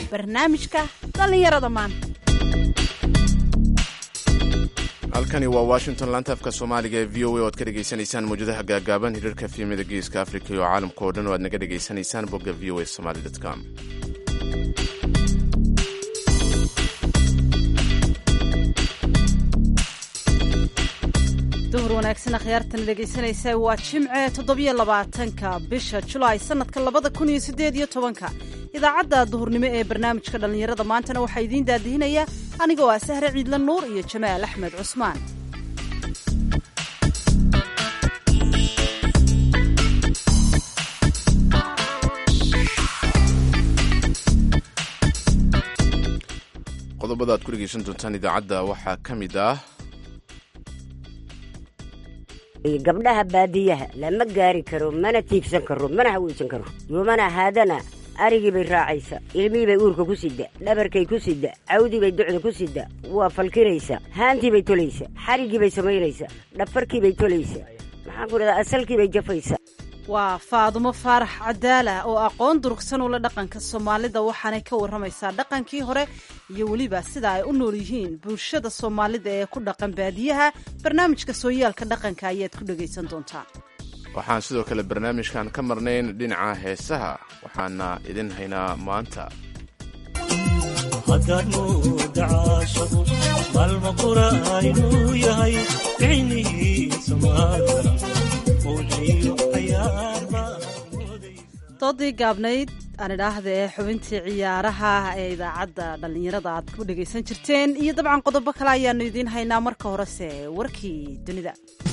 barnaamijka dhallinyarada maanta halkani waa washington laanta afka soomaaliga ee v o a o ad ka dhegaysanaysaan mawjadaha gaagaaban hirarka fiimada geeska afrika iyo caalamka oo dhan oo aad naga dhegaysanaysaan bogga v o a somaly com duhur wanaagsan akhyaartan dhegaysanaysa waa jimce toddobiyo labaatanka bisha julaay sanadka labada kun iyo siddeed iyo tobanka idaacadda duhurnimo ee barnaamijka dhallinyarada maantana waxaa idiin daadihinaya anigoo ah sahre ciidla nuur iyo jamaal axmed cusmaan qodobada aad ku dhegaysan doontaan idaacadda waxaa ka mid ah gabdhaha baadiyaha lama gaari karo mana tiigsan karo mana haweysan karo yomana haadana arigii bay raacaysa ilmihii bay uurka ku sida dhabarkay ku sida cawdii bay ducda ku sida waa falkinaysa haantii bay tolaysa xariggii bay samaynaysa dhafarkii bay tolaysa maxaan ku dhahdaa asalkii bay jafaysa waa faadumo faarax cadaala oo aqoon durugsan ula dhaqanka soomaalida waxaanay ka warramaysaa dhaqankii hore iyo weliba sida ay u nool yihiin bulshada soomaalida ee ku dhaqan baadiyaha barnaamijka sooyaalka dhaqanka ayaad ku dhegaysan doontaan waxaan sidoo kale barnaamijkan ka marnayn dhinaca heesaha waxaana idin haynaa maanta doodii gaabnayd aan idhaahda ee xubintii ciyaaraha ee idaacadda dhallinyarada aad ku dhegaysan jirteen iyo dabcan qodobo kale ayaanu idiin haynaa marka horese warkii dunida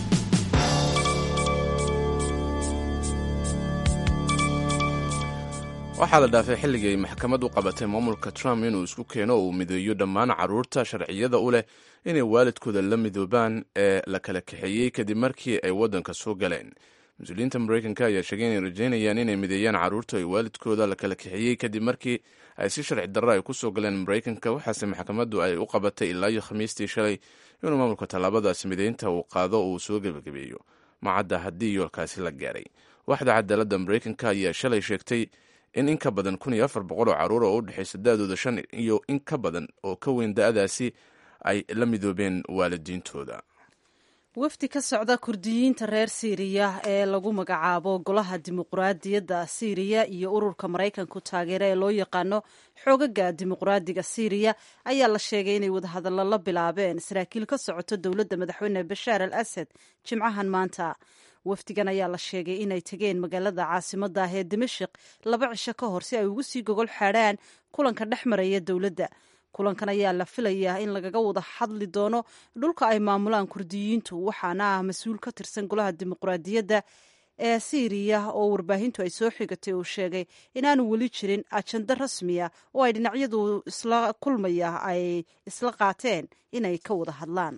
waxaa la dhaafay xilligii ay maxkamad u qabatay maamulka trump inuu isku keeno oo uu mideeyo dhammaan carruurta sharciyada u leh inay waalidkooda la midoobaan ee la kala kaxeeyey kadib markii ay waddanka soo galeen mas-uuliyiinta maraykanka ayaa sheegay inay rajaynayaan inay mideeyaan carruurta ay waalidkooda la kala kaxeeyey kadib markii ay si sharci darro ay ku soo galeen maraykanka waxaase maxkamaddu ay u qabatay ilaa iyo khamiistii shalay inuu maamulka tallaabadaasi mideynta uu qaado uu soo gebagabeeyo macadda haddii yoolkaasi la gaaray waxda cadaaladda maraykanka ayaa shalay sheegtay in in ka badan kun iyo afar boqol oo carruur oo u dhexaysa da-dooda shan iyo in ka badan oo ka weyn da-daasi ay la midoobeen waalidiintooda wafdi ka socda kurdiyiinta reer siiriya ee lagu magacaabo golaha dimuquraadiyadda siiriya iyo ururka maraykanku taageera ee loo yaqaano xoogaga dimuquraadiga siiriya ayaa la sheegay inay wadahadallo la bilaabeen saraakiil ka socoto dowladda madaxweyne bashaar al asad jimcahan maanta wafdigan ayaa la sheegay inay tegeen magaalada caasimadda ah ee dimashik laba cisho ka hor si ay ugu sii gogol xaadhaan kulanka dhex maraya dowladda kulankan ayaa la filayaa in lagaga wada hadli doono dhulka ay maamulaan kurdiyiintu waxaana ah mas-uul ka tirsan golaha dimuquraadiyadda ee siiriya oo warbaahintu ay soo xigatay uu sheegay inaanu weli jirin ajando rasmiya oo ay dhinacyadu isla kulmaya ay isla qaateen inay ka wada hadlaan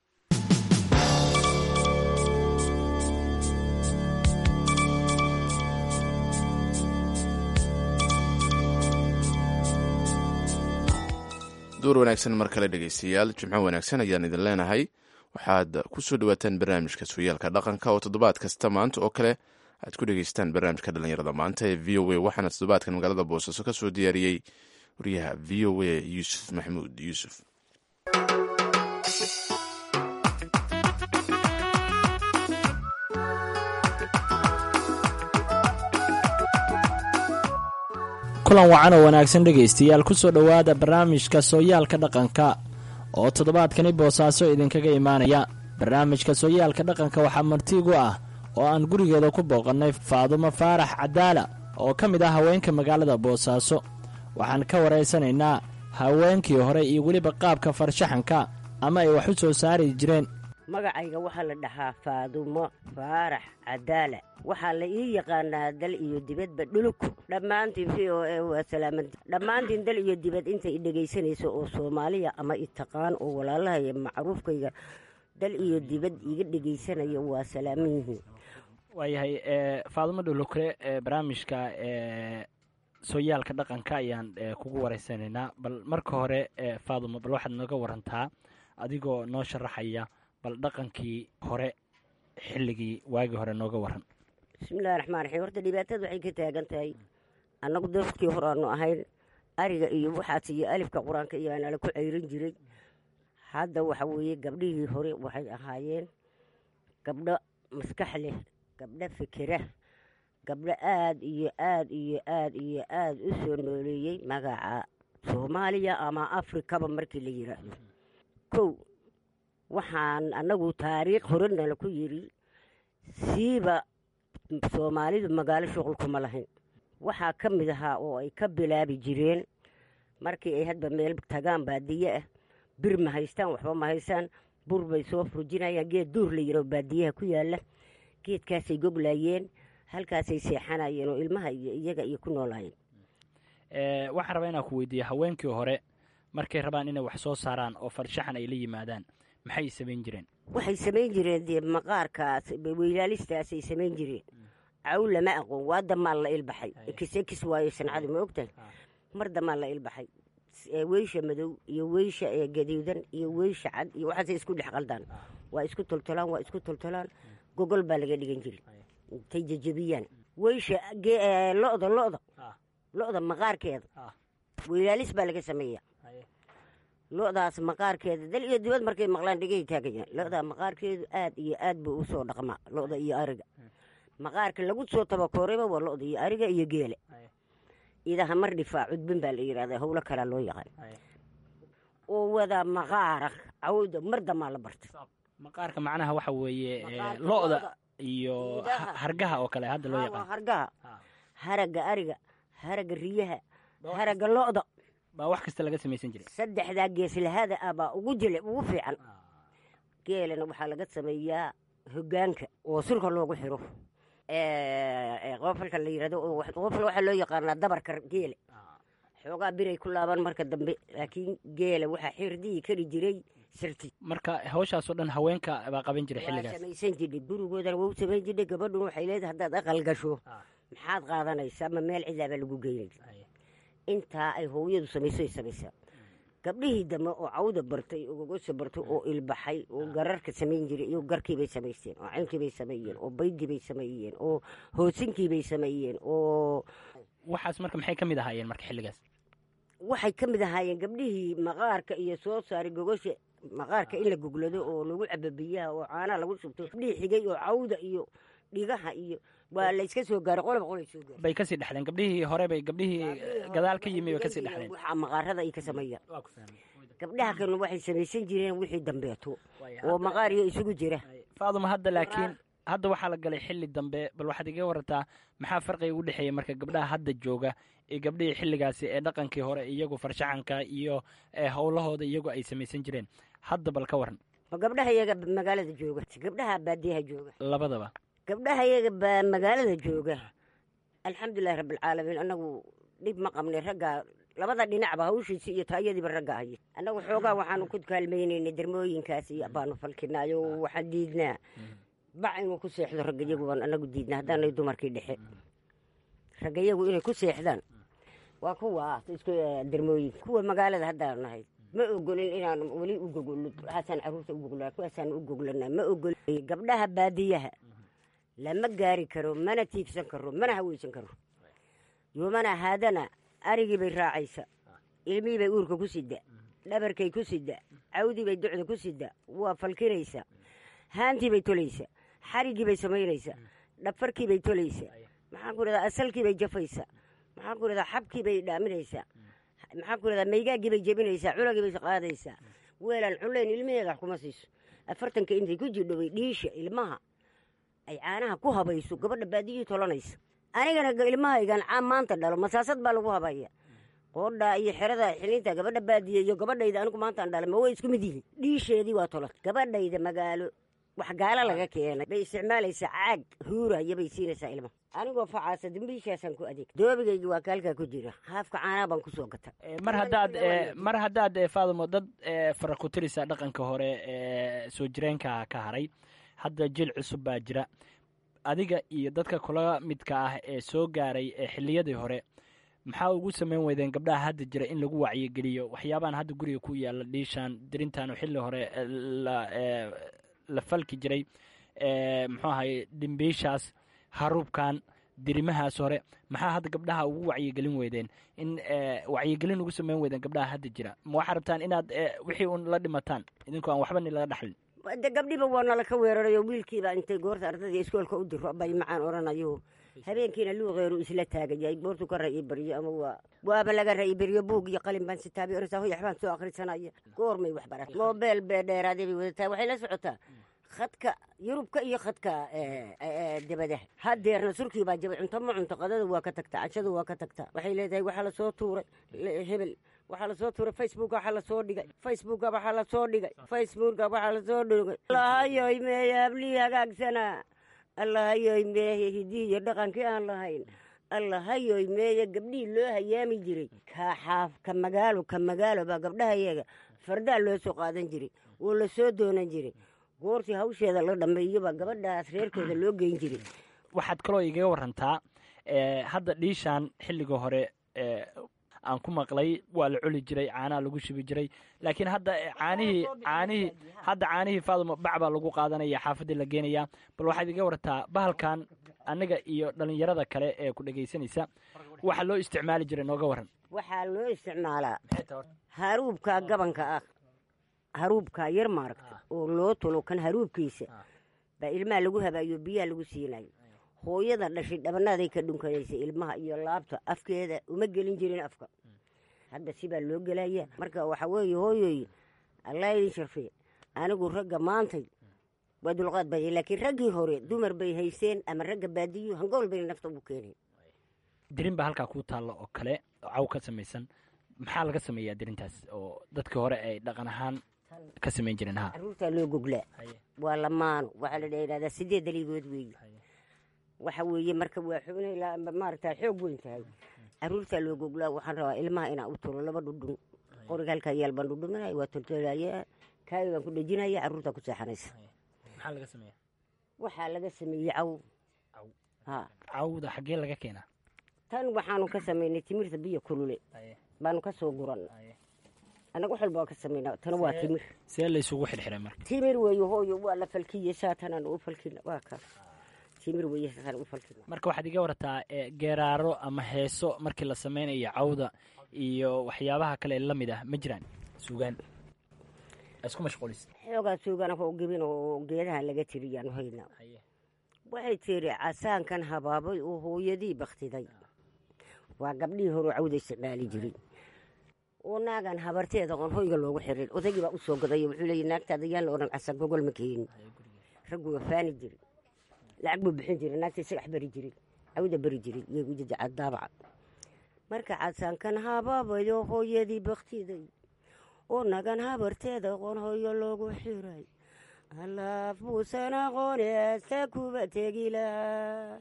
duur wanaagsan mar kale dhegaystayaal jimco wanaagsan ayaan idin leenahay waxaad ku soo dhawaataan barnaamijka sooyaalka dhaqanka oo toddobaad kasta maanta oo kale aad ku dhegaystaan barnaamijka dhallinyarada maanta ee v o a waxaana toddobaadkan magaalada boosaaso ka soo diyaariyey wariyaha v o a yuusuf maxamuud yuusuf kulan wacan oo wanaagsan dhegaystayaal ku soo dhowaada barnaamijka sooyaalka dhaqanka oo toddobaadkani boosaaso idinkaga imaanaya barnaamijka sooyaalka dhaqanka waxaa martiigu ah oo aan gurigeeda ku booqannay faadumo faarax cadaala oo ka mid ah haweenka magaalada boosaaso waxaan ka waraysanaynaa haweenkii hore iyo weliba qaabka farshaxanka ama ay wax u soo saari jireen magacayga waxaa la dhahaa faadumo faarax cadaala waxaa la ii yaqaanaa dal iyo dibadba dhulku dhammaantiin v o a waa salaamanta dhammaantiin dal iyo dibad intay i dhegaysanayso oo soomaaliya ama i taqaan oo walaalahaya macruufkayga dal iyo dibad iga dhegaysanaya waa salaaman yihiin waayahay faadumo dhulukre barnaamijka sooyaalka dhaqanka ayaan kugu waraysanaynaa bal marka hore faadumo bal waxaad nooga warantaa adigoo noo sharaxaya bal dhaqankii hore xilligii waagii hore nooga waran bismillahi raxmaan raxiim horta dhibaatada waxay ka taagan tahay annagu dadkii hore aanu ahayn ariga iyo waxaas iyo alifka qur-aanka iyo nala ku ceyrin jiray hadda waxa weeye gabdhihii hore waxay ahaayeen gabdho maskax leh gabdho fikira gabdho aada iyo aada iyo aada iyo aada u soo nooleeyey magaca soomaaliya ama afrikaba markii la yiraahdo kow waxaan annagu taariikh horenala ku yidhi siiba soomaalidu magaalo shuqul kuma lahayn waxaa ka mid ahaa oo ay ka bilaabi jireen markii ay hadba meel tagaan baadiye ah bir ma haystaan waxba ma haystaan bur bay soo furjinayaan geed duur la yiro baadiyaha ku yaala geedkaasay goglayeen halkaasay seexanayeen oo ilmaha iyo iyaga iyo ku noolaayeen waxaan rabaa inaan ku weydiiya haweenkii hore markay rabaan inay wax soo saaraan oo farshaxan ay la yimaadaan maxay samayn jireen waxay samayn jireen dee maqaarkaas weylaalistaasay samayn jireen caw lama aqoon waa damaan la ilbaxay ekis waayo sancadu ma ogtahay mar damaan la ilbaxay weysha madow iyo weysha gaduudan iyo weysha cad iyo waxaasay isku dhex qaldaan waa isku toltolaan waa isku toltolaan gogol baa laga dhigan jiray intay jejebiyaan weysha lo'da lo'da lo'da maqaarkeeda weylaalis baa laga sameeya lo'daas maqaarkeeda dal iyo dibad markay maqlaan dhegay taagayaan lo'daa maqaarkeedu aad iyo aad buu u soo dhaqmaa lo'da iyo ariga maqaarka lagu soo tabakoorayba waa lo'da iyo ariga iyo geele idaha mar dhifaa cudbin baa la yidhahdaa howlo kalaa loo yaqaan oo wada maqaara cawda mar damaa la bartay maqaarka macnaha waxa weeye lo'da iyo hargaha oo kale hadda loo yaqaan hargaha haragga ariga haragga riyaha haragga lo'da baa wax kasta laga samaysan jiray saddexdaa geeslahada ah baa ugu jile ugu fiican geelana waxaa laga sameeyaa hogaanka oo sulka loogu xiro qofalka la yirahdo qofal waxaa loo yaqaanaa dabarka geele xoogaa biray ku laabaan marka dambe laakiin geela waxaa xirdihi kari jiray sirti marka hawshaasoo dhan haweenka baa qaban jiray waa xilligaas samaysan jidhay gurigoodana waa u samayn jidhay gabadhun waxay leedahay haddaad aqal gasho maxaad qaadanaysaa ma meel cidaabaa lagu geynay intaa ay hooyadu samayso ay samaysaa gabdhihii dambe oo cawda bartay oo gogosa bartay oo ilbaxay oo gararka samayn jiray iyo garkiibay samaysteen oo caynkiibay sameeyeen oo baydiibay sameeyeen oo hoosinkiibay sameeyeen oo waxaas marka maxay ka mid ahaayeen marka xilligaas waxay ka mid ahaayeen gabdhihii maqaarka iyo soo saaray gogosha maqaarka in la goglado oo lagu cabo biyaha oo caanaha lagu shubto gabdhihii xigay oo cawda iyo dhigaha iyo waa layska soo gaaray qolob qolay soo gaaray bay kasii dhexleen gabdhihii hore bay gabdhihii gadaal ka yimi bay kasii dhexleen waxaa maqaarada ay ka sameeyaan gabdhaha kalena waxay samaysan jireen wixii dambeeto oo maqaariyo isugu jira faaduma hadda laakiin hadda waxaa la galay xilli dambe bal waxaad iga warantaa maxaa farqiga u dhexeeya marka gabdhaha hadda jooga iyo gabdhihii xilligaasi ee dhaqankii hore iyagu farshaxanka iyo howlahooda iyagu ay samaysan jireen hadda bal ka waran ma gabdhaha iyaga magaalada jooga gabdhaha baadiyaha jooga labadaba gabdhaha iyaga baa magaalada jooga alxamdulilahi rabbilcaalamiin annagu dhib ma qabnay raggaa labada dhinacba hawshiisi iyo taayadiiba ragga haya annagu xoogaa waxaanu ku kaalmaynaynay dermooyinkaas iyo baanu falkinaayo waxaan diidnaa bac inuu ku seexdo raggayagu baan annagu diidnaa haddaanay dumarkii dhexe raggayagu inay ku seexdaan waa kuwa isku dermooyinka kuwa magaalada haddaanu nahay ma ogolin inaan weli u gogolno waxaasaan caruurta u goglaa kuwaasaan u goglanaa ma ogolin gabdhaha baadiyaha lama gaari karo mana tiigsan karo mana haweysan karo yoomana haadana arigii bay raacaysa ilmihii bay uurka ku sida dhabarkay ku sida cawdii bay ducda ku sida waa falkinaysa haantii bay tolaysa xariggii bay samaynaysa dhafarkii bay tolaysa maxaan ku rahdaa asalkii bay jafaysa maxaan ku rahdaa xabkii bay dhaaminaysaa maxaan ku rahdaa maygaaggii bay jebinaysaa cunagii bay qaadaysaa weelaan cunleyn ilmaheeda wax kuma siiso afartanka intay ku jirdho bay dhiisha ilmaha ay caanaha ku habayso gabadha baadiyihii tolanaysa anigana ilmahaygan caan maanta dhalo masaasad baa lagu habaya qoodhaa iyo xerada xilinta gabadha baadiye iyo gabadhayda anigu maantaan dhalay ma way isku mid yihiin dhiisheedii waa tolan gabadhayda magaalo wax gaalo laga keenay bay isticmaalaysaa caag huuraya bay siinaysaa ilmaha anigoo facaasa dambiishaasaan ku adeeg doobigayga waa kaalkaa ku jira haafka caanaa baan kusoo gata mar haddaad mar haddaad faadumo dad fara ku tirisa dhaqanka hore ee soo jireenka ka haray hadda jil cusub baa jira adiga iyo dadka kula midka ah ee soo gaaray ee xilliyadii hore maxaa ugu samayn weydeen gabdhaha hadda jira in lagu wacyigeliyo waxyaabahan hadda guriga ku yaala dhiishaan dirintan oo xilli hore la falki jiray muxuu ahay dhimbiishaas haruubkan dirimahaas hore maxaa hadda gabdhaha ugu wacyigelin weydeen in wacyigelin ugu sameyn weydeen gabdhaha hadda jira ma waxaa rabtaan inaad wixii un la dhimataan idinkoo aan waxba ni laga dhaxlin de gabdhiba waa nala ka weerarayo wiilkiiba intay goorta ardada iskoolka u diro bay macaan odhanayo habeenkiina luuqeeru isla taagayay goortu ka ra'i baryo ama waa waaba laga ra'i baryo buug iyo qalin baan sitaabi orasa hoy waxbaan soo akhrisanaya goormay wax barat moobeel bee dheeraaday bay wadataa waxay la socotaa khadka yurubka iyo khadka dabadaha hadeerna surkii baa jabay cunto ma cunto qadada waa ka tagtaa cashada waa ka tagtaa waxay leedahay waxaa lasoo tuuray hebel waxaa lasoo tuuray facebooka waxaa lasoo dhigay facebooka waxaa lasoo dhigay facebooka waxaa lasoo dhigay allahayoy meeye hablii hagaagsanaa allahayoy meeye hidii iyo dhaqankii aan lahayn allahayoy meeye gabdhihii loo hayaami jiray ka xaaf ka magaalo ka magaalo baa gabdhahayaga fardaa loo soo qaadan jiray oo lasoo doonan jiray goortii hawsheeda la dhameeyobaa gabadhaas reerkooda loo geyn jiray waxaad kaloo igaga warantaa hadda dhiishaan xilliga hore aan ku maqlay waa la coli jiray caanaha lagu shubi jiray laakiin hadda caanihii caanihii hadda caanihii faaduma bac baa lagu qaadanaya xaafaddii la geenayaa bal waxaad iga wartaa bahalkan aniga iyo dhalinyarada kale ee ku dhegaysanaysa waxa loo isticmaali jiray nooga waran waxaa loo isticmaalaa haruubka gabanka ah haruubka yar maaragta oo loo tulo kan haruubkiisa baa ilmaha lagu habaayo biyaha lagu siinayo hooyada dhashay dhabanaaday ka dhunkanaysa ilmaha iyo laabta afkeeda uma gelin jirin afka hadda sibaa loo gelaya marka waxaa weeye hooyoy allah idin sharfiye anigu ragga maantay waa dulqaad baya laakiin raggii hore dumar bay haysteen ama ragga baadiyo hangool bayna nafta ugu keeneen dirin baa halkaa kuu taalla oo kale caw ka samaysan maxaa laga sameeyaa dirintaas oo dadkii hore ay dhaqan ahaan ka samayn jireen ha caruurtaa loo goglaa waa lamaano waxaa la dhahdaa sideed daliigood weeye waxa weeye marka waa xubnay maaragta xoog weyn tahay caruurtaa loo goglaa waxaan rabaa ilmaha inaa u tulo laba dhudhun qoriga halkaa yaal baan dhudhuminaya waa toltolaya kaayo baan ku dhejinaya caruurtaa ku seexanaysa maxaa laga sameeya waxaa laga sameeyey caw ha cawda xaggee laga keenaa tan waxaanu ka samaynay timirta biyo kulule baanu ka soo guran annaga wax walba waa ka samaynaa tana waa timir see laysugu xirxiray marka timir weeye hooyo waa la falkiye saatanaan u falkina waa ka timir weeye saataan u falkina marka waxaad iga wartaa geeraaro ama heeso markii la sameynayo cawda iyo waxyaabaha kale la mid ah ma jiraan suugaan isku mashquulis xoogaa suugaan oo gebin oo geedaha laga tiriyaanu haynaa waxay tiri casaankan habaabay oo hooyadii baktiday waa gabdhihii hore cawda isticmaali jiray oo naagan habarteeda oon hoyga loogu xirin odaygii baa u soo gaday wuxuu leeyay naagtaada yaan la odhan casaan gogol ma keenin raggu waa faani jiray lacag buu bixin jiray naagta isagax bari jiray cawda bari jiray iyagu jajaca daabaca marka casaankan habaabayo hooyadii baktiday oo nagan habarteeda qoon hoyo loogu xiray alaaf buusan aqooneesta kuba tegila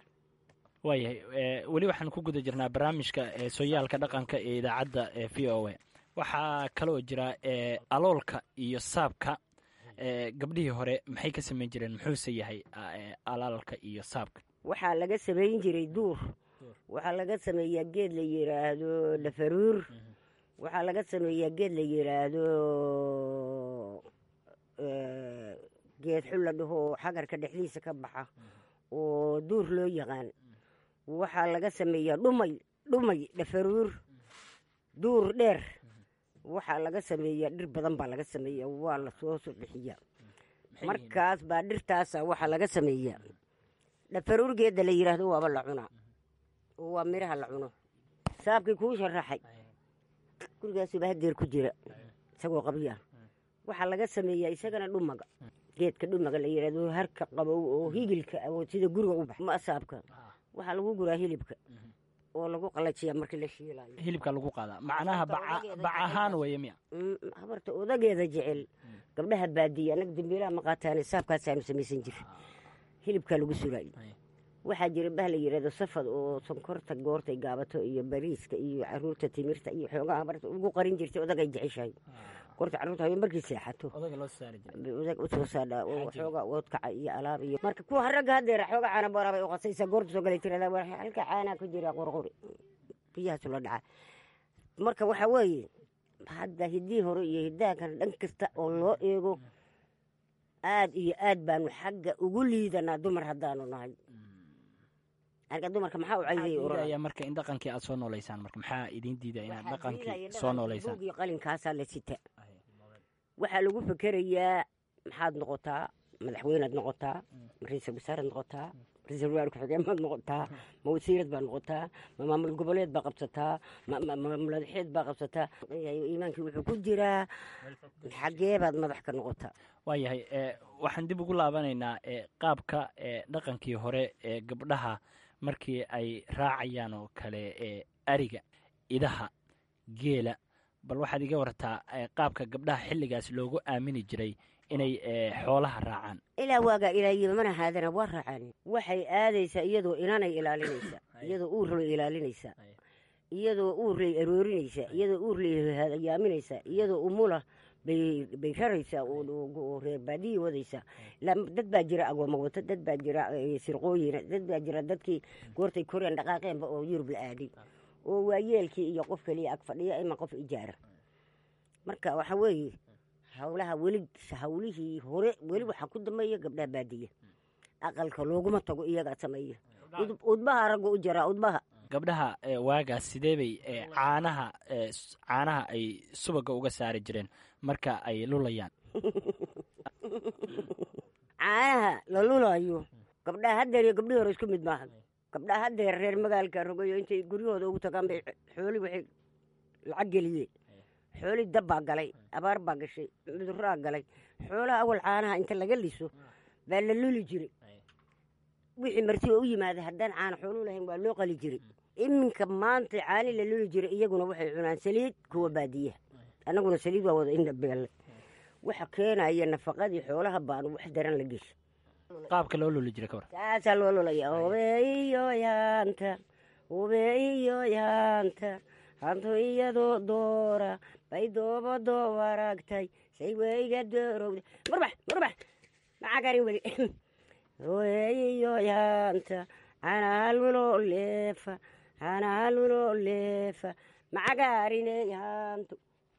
waayahay weli waxaan ku guda jirnaa barnaamijka sooyaalka dhaqanka ee idaacadda v o a waxaa kaloo jira aloolka iyo saabka gabdhihii hore maxay ka samayn jireen muxuuse yahay alaalka iyo saabka waxaa laga samayn jiray duur waxaa laga sameeyaa geed la yiraahdo dhafaruur waxaa laga sameeyaa geed la yiraahdo geed xul la dhaho xagarka dhexdiisa ka baxa oo duur loo yaqaan waxaa laga sameeyaa dhumay dhumay dhafaruur duur dheer waxaa laga sameeyaa dhir badan baa laga sameeya waa lasoo bixiyaa markaas baa dhirtaasa waxaa laga sameeyaa dhafaruur geedda la yiraahdo waaba la cunaa oo waa miraha la cuno saabkii kuu sharaxay gurigaasuba hadeer ku jira isagoo qabyaa waxaa laga sameeyaa isagana dhumaga geedka dhumaga la yirahdo harka qabow oo higilka sida guriga u bax ma saabka waxaa lagu guraa hilibka oo lagu qalajiyaa markii la shiilayo hilibka lagu qaadaa macnaha bac ahaan weeye miya habarta odageeda jecel gabdhaha baadiya annaga dambiilaha ma qaataane saabkaasaanu samaysan jir hilibkaa lagu suraayo waxaa jira bah la yirahdo safad oo sonkorta goortay gaabato iyo bariiska iyo caruurta timirta iyo xoogaa habarta ugu qarin jirtay odagay jeceshahay goorta caruurta hayo markii seexato usoo saadha oo xoogaa oodkaca iyo alaab iyo marka kuwa ragga hadeera xooga caana boorabay u qasaysa goorta soo galay tirada halka caanaa ku jira qorqori biyahaasu la dhaca marka waxaa weeye hadda hiddii hore iyo hiddaankan dhan kasta oo loo eego aad iyo aad baanu xagga ugu liidanaa dumar haddaanu nahay aniga dumarka maxaa u cayday diidaya marka in dhaqankii aad soo noolaysaan marka maxaa idiin diidaya inaad dhaqankii soo noolaysaan buug iyo qalinkaasaa la sita waxaa lagu fekerayaa maxaad noqotaa madaxweynead noqotaa ma ra-iisal wasaaraad noqotaa ra-iisal wasaar ku-xigeenbaad noqotaa ma wasiirad baad noqotaa ma maamul goboleed baa qabsataa ma madaxeed baa qabsataa iimaankii wuxuu ku jiraa xagee baad madax ka noqotaa waayahay waxaan dib ugu laabanaynaa qaabka dhaqankii hore ee gabdhaha markii ay raacayaan oo kale ariga idaha geela bal waxaad iga wartaa qaabka gabdhaha xilligaas loogu aamini jiray inay xoolaha raacaan ilaa waagaa ilaayiba mana haadana waa raacaan waxay aadaysaa iyadoo inanay ilaalinaysaa iyadoo uurlay ilaalinaysaa iyadoo uurlay aroorinaysaa iyadoo uurlay yaaminaysaa iyadoo umula bay raraysaa oo reer baadiyi wadaysaa dad baa jira agooma wata dad baa jira sirqooyina dad baa jira dadkii goortay koreen dhaqaaqeenba oo yurub la aaday oo waayeelkii iyo qof keliya ag fadhiya ima qof ijaara marka waxa weeye hawlaha weli hawlihii hore weli waxaa ku dambeeya gabdhaha baadiya aqalka looguma tago iyagaa sameeya udbaha ragga u jaraa udbaha gabdhaha waagaas sidee bay caanaha caanaha ay subaga uga saari jireen marka ay lulayaan caanaha la lulayo gabdhaha haddeer iyo gabdhihii hore isku mid maaha gabdhaha haddeer reer magaalka rogayo intay guryahooda ugu tagaan bay xooli waxay lacag geliyeen xooli dab baa galay abaar baa gashay cuduraa galay xoolaha awal caanaha inta laga liso baa la luli jiray wixii marti oo u yimaada haddaan caana xooluu lahayn waa loo qali jiray iminka maanta caani la luli jiray iyaguna waxay cunaan saliid kuwa baadiyaha annaguna saliid waa wada indhabeelle waxa keenaya nafaqadii xoolaha baanu wax daran la gesha qaabka loo luli jiray kawar saasaa loo lulaya obeeyo yaanta obeeyo yaanta hantu iyadoo doora bay doobado waragtay say weyga doorowda murbax murbax maxaa garin weli obeeyo yaanta hanaalulo leefa hanaalulo leefa macagaarine yaantu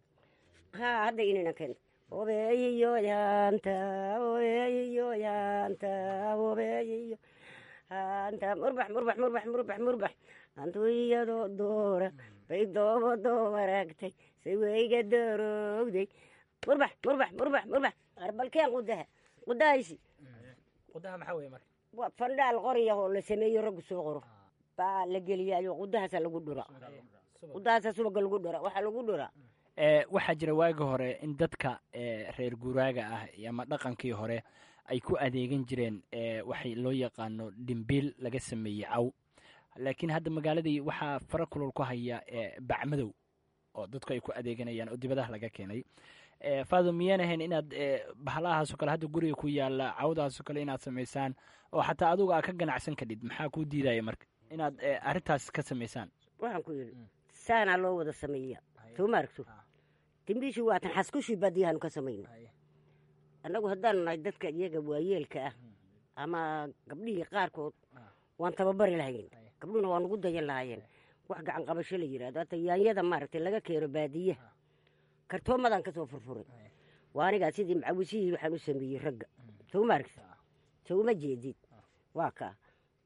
ha hadda inina keenta obeeyiyo yaanta obeeyiyo yaanta obeeyiyo haanta murbax murbax murbax murbax murbax hantu iyadoo doora bay doobado waraagtay say weyga doorowday murbax murbax murbax murbax arbalkeen qudaha qudahaysi qudaha maxaa weye marka waa fandhaal qorya oo la sameeyo raggu soo qoro baa la geliyaayo qudahaasa lagu dhura qudahaasa subaga lagu dhura waxaa lagu dhura waxaa jira waagi hore in dadka reer guuraaga ah ama dhaqankii hore ay ku adeegan jireen waxay loo yaqaano dhimbiil laga sameeyey caw laakiin hadda magaaladii waxaa fara kulol ku haya bacmadow oo dadku ay ku adeeganayaan oo dibadaha laga keenay faado miyaan ahayn inaad bahalahaasoo kale hadda guriga ku yaala cawdaasoo kale inaad samaysaan oo xataa adugu aa ka ganacsan kadhid maxaa kuu diidaya marka inaad arrintaas ka samaysaan waxaan ku yidhi saanaa loo wada sameeya soo ma aragto dimbiishii waatan xaskushii baadiyahaanu ka samayna annagu haddaanu nahay dadka iyaga waayeelka ah ama gabdhihii qaarkood waan tababari lahayn gabdhuhuna waa nugu dayan lahaayeen wax gacan qabasho la yidhahdo hata yaanyada maaragtay laga keeno baadiyaha kartoomadaan ka soo furfuray waa anigaa sidii macawisihii waxaan u sameeyey ragga soo ma aragta soo uma jeedid waa kaa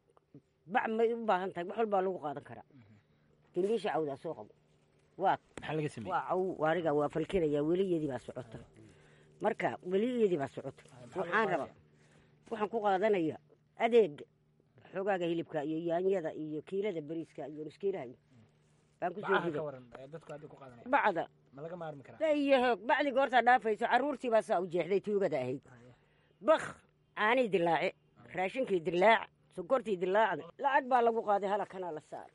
bac may u baahan tahay wax walbaa lagu qaadan karaa dimbiisha cawdaa soo qabo waa maxaa laga sameeyey waa caw aniga waa falkinaya weliyadii baa socota marka weliyadii baa socota waxaan rabaa waxaan ku qaadanaya adeega xoogaaga hilibka iyo yaanyada iyo kiilada beriiska iyo nuskiilaha baan ku soo riday bacda iyo hoog bacdi goortaa dhaafayso carruurtii baa saa u jeexday tuugada ahayd bakh caanii dilaace raashinkii dilaac sokortii dilaacda lacag baa lagu qaaday halakana la saar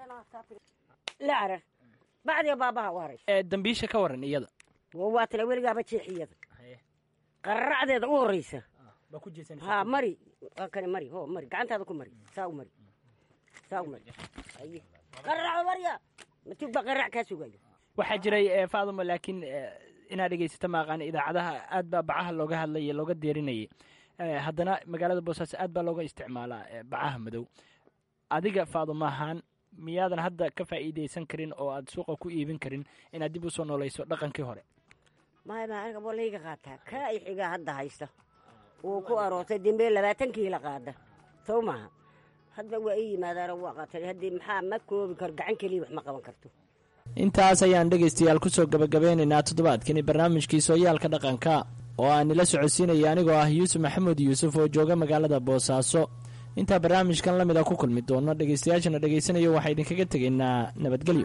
la carar bacdiga baabaha u haraysa dambiisha ka waran iyada waa tala weligaaba jeexiyada qararacdeeda u horeysa ha mari waa kani mari ho mari gacantaada ku mari saa u mari saa u mari aye qararaco marya matug baa qararac kaa sugayo waxaa jiray faaduma laakiin inaad dhegeysata maaqaan idaacadaha aad baa bacaha looga hadlayay looga deerinayay haddana magaalada boosaaso aad baa looga isticmaalaa bacaha madow adiga faaduma ahaan miyaadan hadda ka faa'iidaysan karin oo aad suuqa ku iibin karin inaad dib u soo noolayso dhaqankii hore maya ma aniga waa layga qaataa kaa i xigaa hadda haysta uu ku aroortay dembee labaatan kiila qaada sow maaha hadda waa ii yimaadaano waa qatay haddii maxaa ma koobi karo gacan keliya wax ma qaban karto intaas ayaan dhegaystayaal kusoo gabagabeynaynaa toddobaadkani barnaamijkii sooyaalka dhaqanka oo aan nila socodsiinaya anigoo ah yuusuf maxamuud yuusuf oo jooga magaalada boosaaso intaa barnaamijkan la mida ku kulmi doono dhegaystayaashana dhegaysanayo waxaa idinkaga tegaynaa nabadgelyo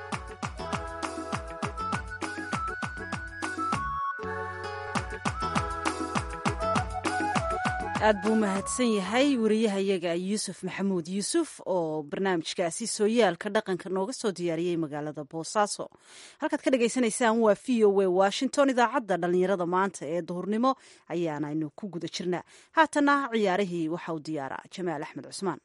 aad buu mahadsan yahay wariyahayaga yuusuf maxamuud yuusuf oo barnaamijkaasi sooyaalka dhaqanka nooga soo diyaariyey magaalada boosaaso halkaad ka dhagaysanaysaan waa v o a washington idaacadda dhallinyarada maanta ee duhurnimo ayaanaynu ku guda jirnaa haatana ciyaarihii waxa uu diyaaraa jamaal axmed cusmaan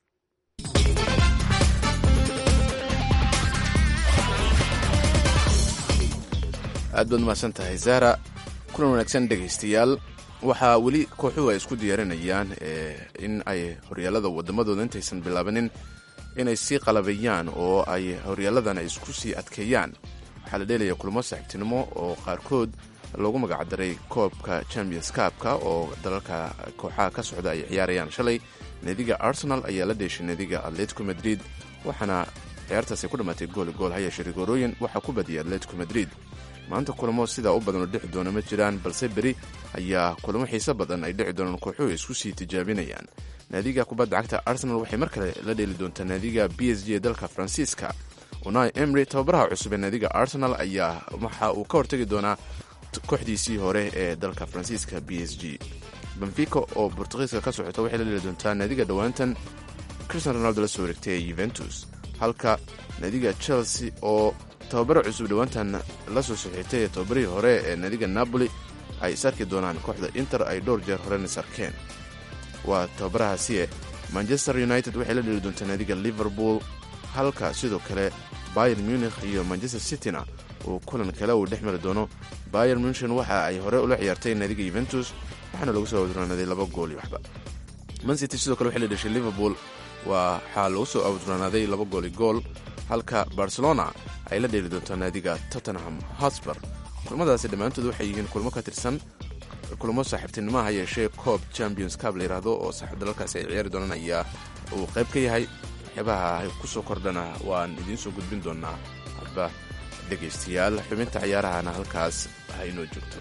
aad baad umahadsan tahay zahra kulan wanaagsan dhegaystayaal waxaa weli kooxuhu ay isku diyaarinayaan in ay horyaalada wadamadooda intaysan bilaabanin inay sii qalabayaan oo ay horyaaladan ay isku sii adkeeyaan waxaa la dheelaya kulmo saaxiibtinimo oo qaarkood loogu magacdaray koobka champions kaabka oo dalalka kooxaha ka socda ay ciyaarayaan shalay naadiga arsenal ayaa la dheeshay naadiga atletico madrid waxaana ciyaartaasi ku dhammaatay gooli gool hayeeshe rigorooyin waxaa ku badiyay atletico madrid maanta kulamo sidaa u badan oo dhici doona ma jiraan balse beri ayaa kulamo xiise badan ay dhici doonaan kooxuhu isku sii tijaabinayaan naadiga kubadda cagta arsenal waxay mar kale la dheeli doontaa naadiga b s g ee dalka faransiiska unai emry tababaraha cusub ee naadiga arsenal ayaa waxa uu ka hortegi doonaa kooxdiisii hore ee dalka faransiiska b s g benfica oo bortugiiska ka socota waxay la dheeli doontaa naadiga dhowaantan cristian ronaldo la soo wareegtay ee yuventus halka naadiga chelsea oo tababaro cusub dhowaantan la soo saxiixtay ee tababarihii hore ee naadiga napoli ay is arki doonaan kooxda inter ay dhowr jeer horena is arkeen waa tababarahaasiye manchester united waxay la dheli doontaa naadiga liverpool halka sidoo kale bayer munikh iyo manchester cityna uu kulan kale uu dhex mari doono bayer munchen waxa ay hore ula ciyaartay naadiga yuventus waxaana lagu soo awduraanaaday laba gool iyo waxba mancity sidoo kale waxay la dheshay liverpool waxaa lagu soo awduraanaaday laba gooli gool halka barcelona ay la dheeli doontaa naadiga tottenham hotspur kulmadaasi dhammaantood waxay yihiin kulmo ka tirsan kulmo saaxiibtinimo ha yeeshee coob champions cab la yidhaahdo oo saaxiib dalalkaasi ay ciyaari doonaan ayaa uu qayb ka yahay waxyaabaha ku soo kordhana waan idiin soo gudbin doonaa hadba dhegaystayaal xubinta ciyaarahana halkaas haynoo joogto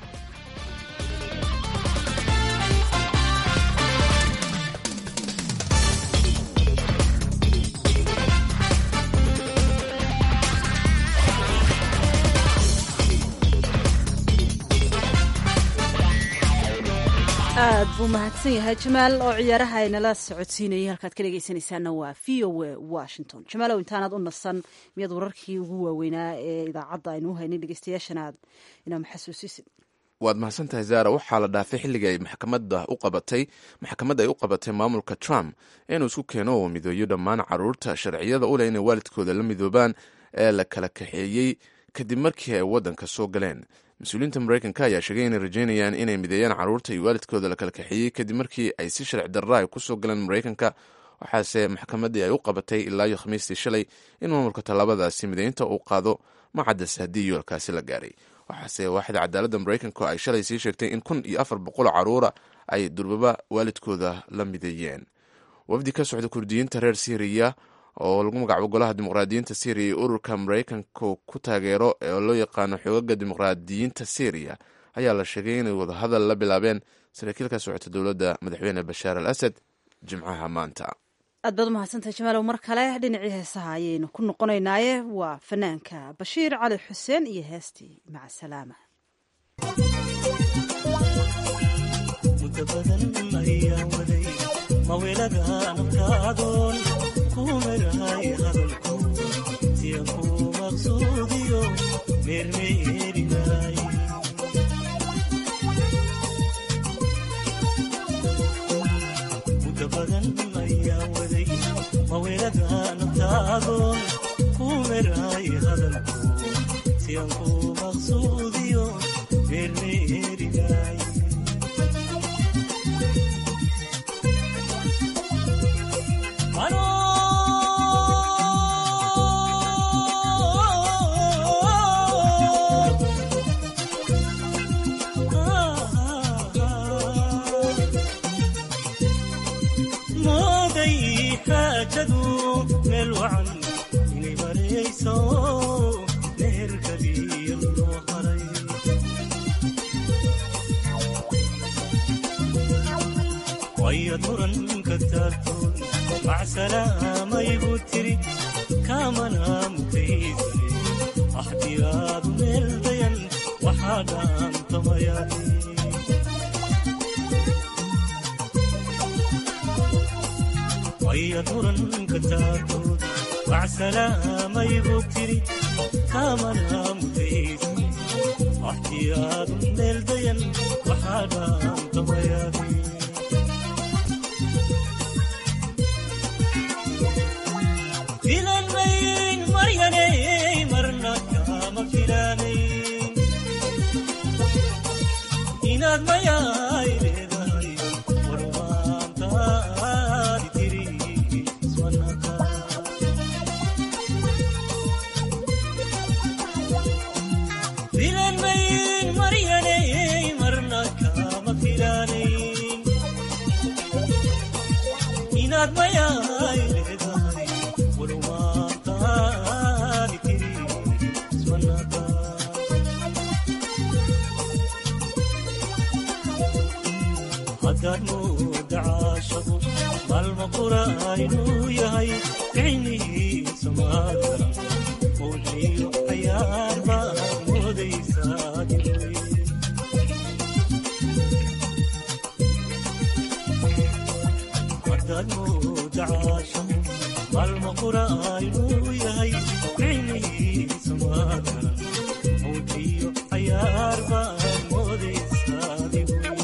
aad buu mahadsan yahay jamaal oo ciyaaraha aynala socodsiinayay halkaad ka dhegaysanaysaana waa v o a washington jamaalow intaanaad u nasan miyaad wararkii ugu waaweynaa ee idaacadda aynu u haynin dhegeystayaashanaad inaama xasuusisid waad mahadsan tahay zara waxaa la dhaafay xilliga ay maxkamadda u qabatay maxkamadda ay u qabatay maamulka trump inuu isku keeno oo midooyo dhammaan caruurta sharciyada u leh inay waalidkooda la midoobaan ee la kala kaxeeyey kadib markii ay waddanka soo galeen mas-uuliyiinta mareykanka ayaa sheegay inay rajeynayaan inay mideeyaan caruurta iyo waalidkooda la kala kaxeeyey kadib markii ay si sharci darra ay ku soo galeen mareykanka waxaase maxkamaddii ay u qabatay ilaa iyo khamiistii shalay in maamulka tallaabadaasi mideynta uu qaado macaddas haddii yoolkaasi la gaaray waxaase waaxda cadaaladda mareykanka ay shalay sii sheegtay in kun iyo afar boqol caruura ay durbaba waalidkooda la mideeyeen wafdi ka socda kurdiyiinta reer syriya oo lagu magacaabo golaha dimuqraadiyiinta syriya iyo ururka mareykanku ku taageero oo loo yaqaano xoogaga dimuqraadiyiinta syriya ayaa la sheegay inay wadahadal la bilaabeen saraakiil ka socota dowladda madaxweyne bashaar al asad jimcaha maanta aad baad umahadsantahay jamaalow mar kale dhinacii heesaha ayaynu ku noqonaynaaye waa fanaanka bashiir cali xuseen iyo heestii maca salaama raajadu meel wacan inay marayso meherkaliya loo haray wayad muranka taagtoon macsalaamayigu tiri kaamana mutaysane axdiyaadu meel dayan waxaa dhaantamayani wayad muranka taagtoon macsalaamayigu tiri kaamana mutaysane axdiyaadu meel dayan waxaa dhaantamayani filanmayn maryaney marna kama filanayn inaad mayaay leedahay warmaantaadi tiri ismanaka filanmayn maryaney marna kama filanayn inaad mayaay leedahay warmaantaadi tiri ismanaka haddaad mooda caashaqu maalma qura inuu yahay ficnihiisa maadara mawliyo cayaar baad moodaysaa dilay haddaad mooda caashaqu maalma qura inuu yahay ficnihiisa maadara mawliyo cayaar baad moodaysaa dilay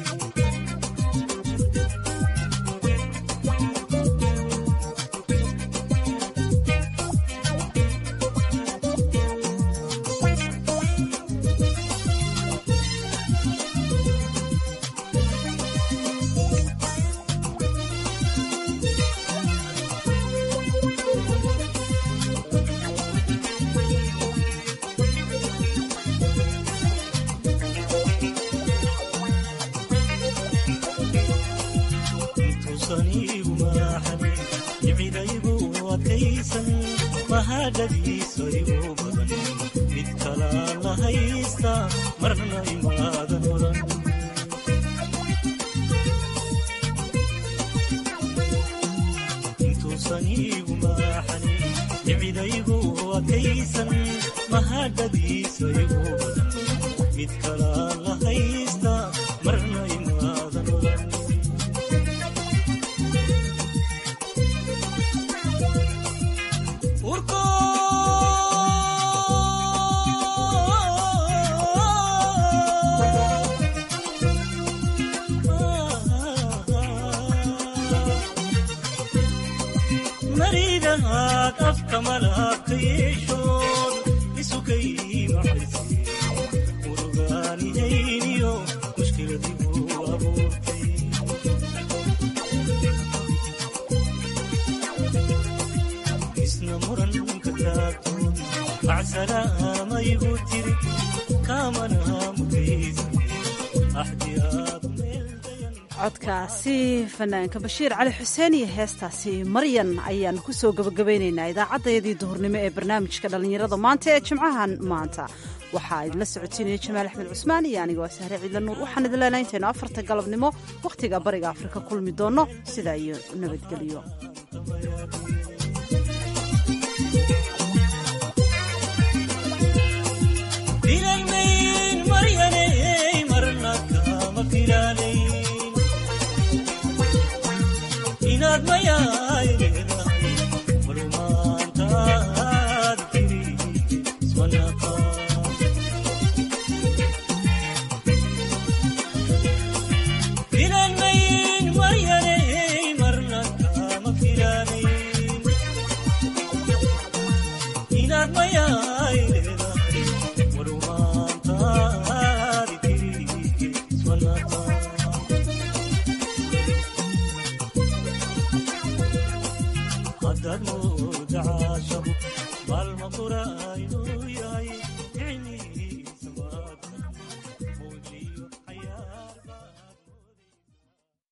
intuusan iigu maaxanin nicidaygu adkaysan mahadhadiisa igu badan mid kalaan la haysta marna imaadan oran intuusan iigu maaxanin nicidaygu adkaysan mahadhadiisa igu badan mid kalaan la haysta marna imaadan oran urko maridahaad afka malaabka yeeshood isukay maxayse urugaanihayniyo mushkiladigu abuurtay isna muranka taagtoon macsalaamayigu tiri kaamana mugaysa axdiyaadu meel dayan codkaasi fanaanka bashiir cali xuseen iyo heestaasi maryan ayaan ku soo gebagabaynaynaa idaacaddayadii duhurnimo ee barnaamijka dhallinyarada maanta ee jimcahan maanta waxaa idinla socotiinaya jamaal axmed cusmaan iyo anigoo sahre ciidla nuur waxaan idin leenahay intaynu afarta galabnimo wakhtiga bariga afrika kulmi doonno sidaa iyo nabadgelyo